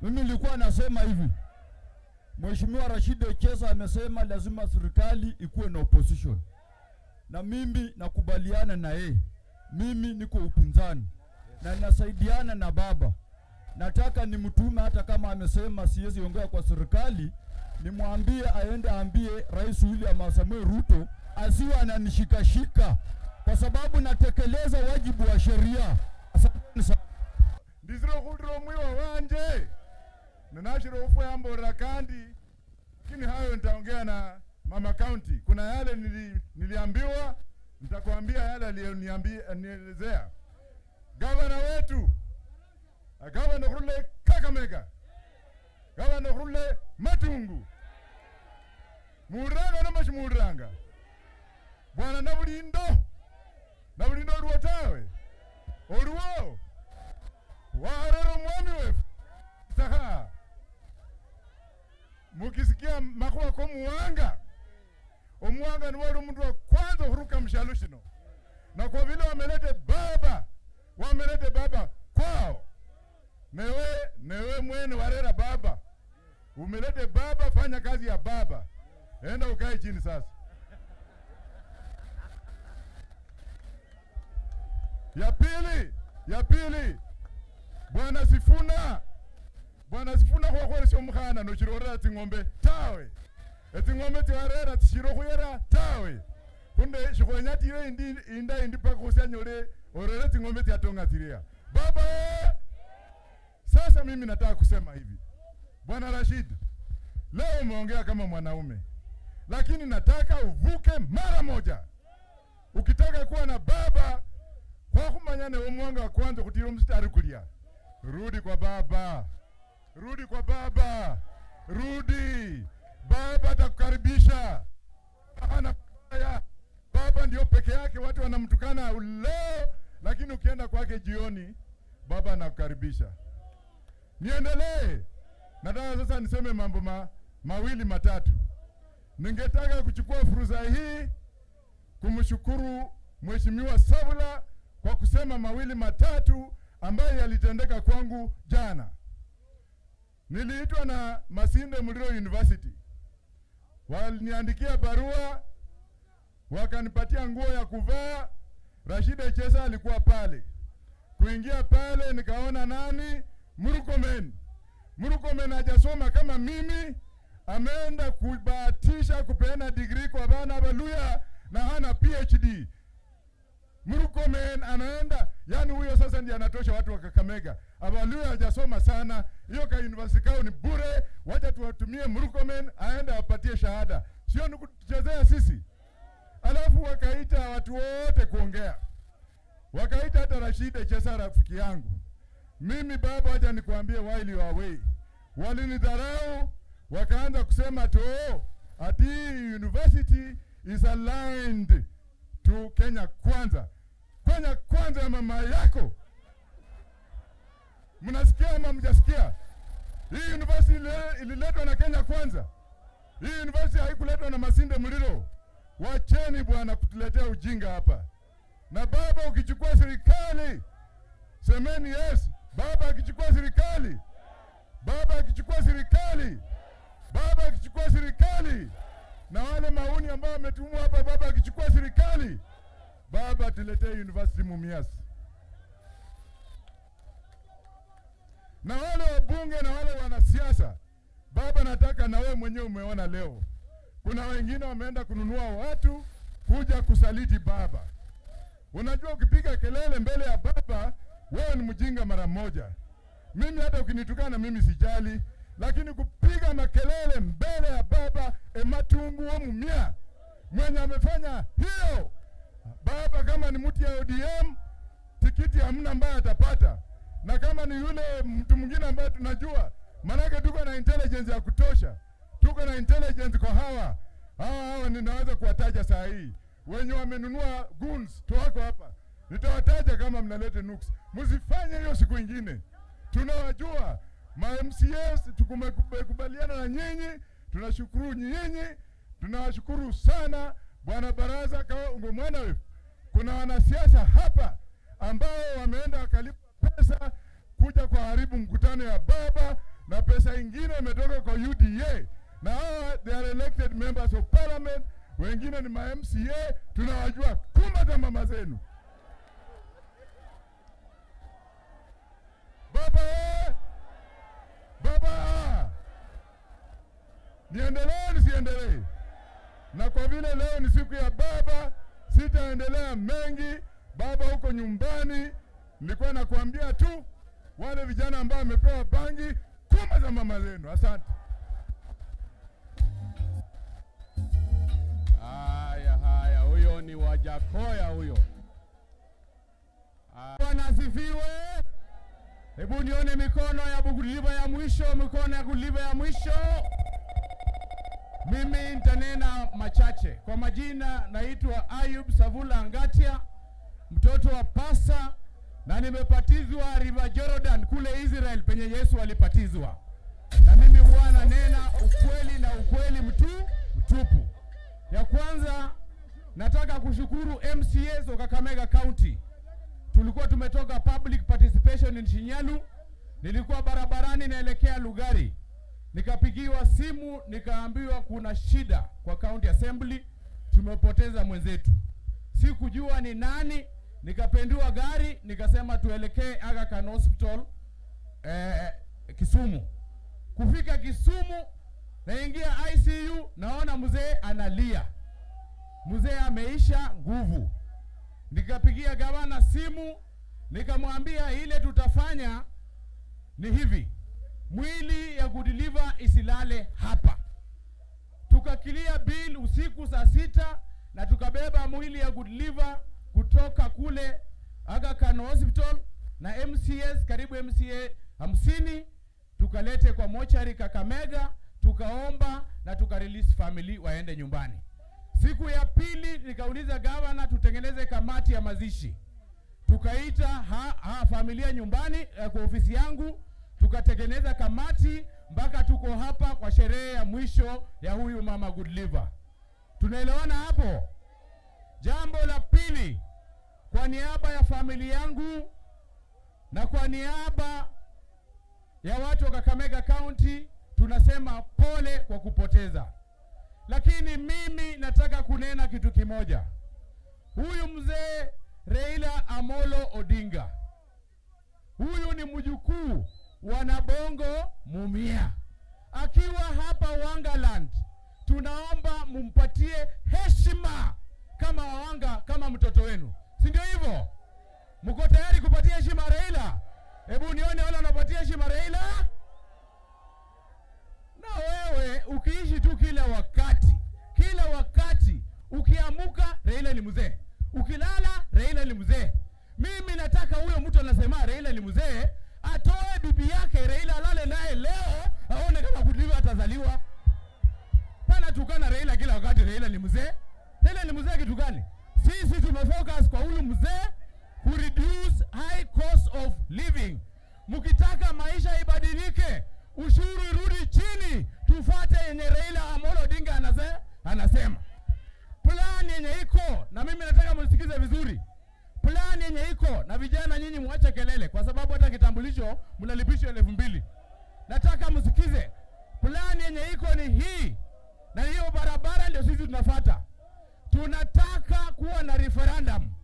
Mimi nilikuwa nasema hivi, Mheshimiwa Rashid Echesa amesema lazima serikali ikuwe na opposition, na mimi nakubaliana na yeye. Mimi niko upinzani na nasaidiana na baba. Nataka nimtume, hata kama amesema siwezi ongea kwa serikali, nimwambie aende aambie Rais William Samoei Ruto asiwe ananishikashika kwa sababu natekeleza wajibu wa sheria. Asanteni sana. ndizira okhulira omwiwa wanje ninashira ofuyamborera kandi lakini hayo nitaongea na mama county kuna yale nili, niliambiwa nitakwambia yale aliyonielezea gavana wetu ah, gavana khurule kakamega gavana khurule matungu muuranga namba shimuuranga bwana nabulindo nabulindo oluwo tawe oluwo warera omwami wefu saka mukisikia makhuwa komuwanga omuwanga niwe oli omundu wa kwanza khuruka mushalo shino na kwa vile wamelete baba wamelete baba kwao newe newe mwene warera baba umelete baba fanya kazi ya baba enda ukae chini sasa ya pili ya pili bwana sifuna bwana sifuna khwakhwelesya omukhana nochirorera tsing'ombe tawe etsing'ombe tsiwarera tsishira khuyera tawe khunde shikhwenya tire indi inda indi paka khusyanyole orere tsing'ombe tsatonga tsiria baba eh! sasa mimi nataka kusema hivi bwana rashid leo umeongea kama mwanaume lakini nataka uvuke mara moja ukitaka kuwa na baba khwakhumanya newe mwanga wa kwanza khutira omusitari kulia rudi kwa baba rudi kwa baba rudi baba atakukaribisha hana baya baba ndio peke yake watu wanamtukana leo lakini ukienda kwake jioni baba anakukaribisha niendelee nataka sasa niseme mambo ma, mawili matatu ningetaka kuchukua fursa hii kumshukuru mheshimiwa Savula kwa kusema mawili matatu ambayo yalitendeka kwangu jana. Niliitwa na Masinde Muliro University, waliniandikia barua, wakanipatia nguo ya kuvaa. Rashid Echesa alikuwa pale. Kuingia pale nikaona nani? Murkomen. Murkomen hajasoma kama mimi, ameenda kubahatisha kupeana degree kwa bana Baluya na hana PhD. Murkomen anaenda yani, huyo sasa ndiye anatosha watu wa Kakamega. Abaluya hajasoma sana, hiyo ka university kao ni bure. Wacha tuwatumie Murkomen aende awapatie shahada, sio ni kutuchezea sisi. Alafu wakaita watu wote kuongea, wakaita hata Rashid Echesa rafiki yangu. Mimi baba, wacha nikwambie, while you are away, walinidharau wakaanza kusema to ati university is aligned to Kenya Kwanza. Kenya Kwanza ya mama yako, mnasikia ama mjasikia? Hii university ile- ililetwa na Kenya Kwanza. Hii university haikuletwa na Masinde Muliro. Wacheni bwana kutuletea ujinga hapa. Na baba, ukichukua serikali semeni yes. Baba akichukua serikali, baba akichukua serikali, baba akichukua serikali, na wale mauni ambao wametumwa hapa, baba akichukua serikali, baba tuletee university Mumias, na wale wabunge na wale wanasiasa, baba, nataka na wewe mwenyewe umeona leo kuna wengine wameenda kununua watu kuja kusaliti baba. Unajua, ukipiga kelele mbele ya baba, wewe ni mjinga mara moja. Mimi hata ukinitukana mimi sijali, lakini kupiga makelele mbele ya baba ematungu wo mumia mwenye amefanya hiyo baba, kama ni mtu ya ODM tikiti hamna ambaye atapata, na kama ni yule mtu mwingine ambaye tunajua, manake tuko na intelligence ya kutosha, tuko na intelligence kwa hawa hawa hawa, ninaweza kuwataja saa hii wenye wamenunua guns tuwako hapa, nitawataja kama mnalete nuks. Msifanye hiyo siku ingine, tunawajua ma MCAs, tukumekubaliana na nyinyi, tunashukuru nyinyi, tunawashukuru sana bwana baraza kaungo mwana wetu. Kuna wanasiasa hapa ambao wameenda wakalipa pesa kuja kuharibu mkutano ya baba na pesa ingine imetoka kwa UDA, na hawa they are elected members of parliament, wengine ni ma MCA, tunawajua kuma za mama zenu. Baba eh! Baba, niendelee nisiendelee? Na kwa vile leo ni siku ya baba, sitaendelea mengi. Baba huko nyumbani, nilikuwa nakuambia tu wale vijana ambao wamepewa bangi, kuma za mama zenu. Asante. Haya, haya, huyo ni Wajakoya huyo. Ah, Bwana asifiwe. Hebu nione mikono ya kuliva ya mwisho, mikono ya kuliva ya mwisho. Mimi nitanena machache. Kwa majina naitwa Ayub Savula Ngatia, mtoto wa pasa, na nimepatizwa River Jordan kule Israel penye Yesu alipatizwa, na mimi huwa nanena ukweli na ukweli mtu mtupu. Ya kwanza nataka kushukuru MCAs wa Kakamega County. Tulikuwa tumetoka public participation in Shinyalu, nilikuwa barabarani naelekea Lugari, nikapigiwa simu nikaambiwa kuna shida kwa county assembly, tumepoteza mwenzetu. Sikujua ni nani, nikapendua gari nikasema tuelekee Aga Khan Hospital eh, Kisumu. Kufika Kisumu naingia ICU, naona mzee analia, mzee ameisha nguvu. Nikapigia gavana simu, nikamwambia ile tutafanya ni hivi, mwili ya kudeliver isilale hapa. Tukakilia bill usiku saa sita na tukabeba mwili ya kudeliver kutoka kule Aga Khan Hospital na MCS karibu MCA hamsini tukalete kwa mochari Kakamega, tukaomba na tukarelease family waende nyumbani. Siku ya pili nikauliza gavana tutengeneze kamati ya mazishi, tukaita ha, ha, familia nyumbani eh, kwa ofisi yangu, tukatengeneza kamati mpaka tuko hapa kwa sherehe ya mwisho ya huyu mama Goodliver. Tunaelewana hapo? Jambo la pili, kwa niaba ya familia yangu na kwa niaba ya watu wa Kakamega County tunasema pole kwa kupoteza, lakini mimi nataka kunena kitu kimoja. Huyu mzee Raila Amolo Odinga, huyu ni mjukuu wa Nabongo Mumia, akiwa hapa Wangaland, tunaomba mumpatie heshima kama Wawanga, kama mtoto wenu, si ndio hivyo? Mko tayari kupatia heshima Raila? Hebu nione wale wanapatia heshima Raila. Na wewe ukiishi tu kila wakati, kila wakati ukiamuka, Raila ni mzee, ukilala, Raila ni mzee. Mimi nataka huyo mtu anasema Raila ni mzee atoe bibi yake Raila alale naye leo, aone kama Goodliver atazaliwa. Pana tukana Raila kila wakati, Raila ni mzee. Raila ni mzee kitu gani? Sisi tumefocus kwa huyu mzee ku reduce high cost of living. Mkitaka maisha ibadilike, ushuru irudi chini, tufate yenye Raila Amolo Odinga anase, anasema. Plan yenye iko na mimi nataka msikize vizuri. Plan yenye iko na vijana, nyinyi mwache kelele, kwa sababu hata kitambulisho mnalipishwa elfu mbili. Nataka msikize plan yenye iko ni hii, na hiyo barabara ndio sisi tunafata. Tunataka kuwa na referendum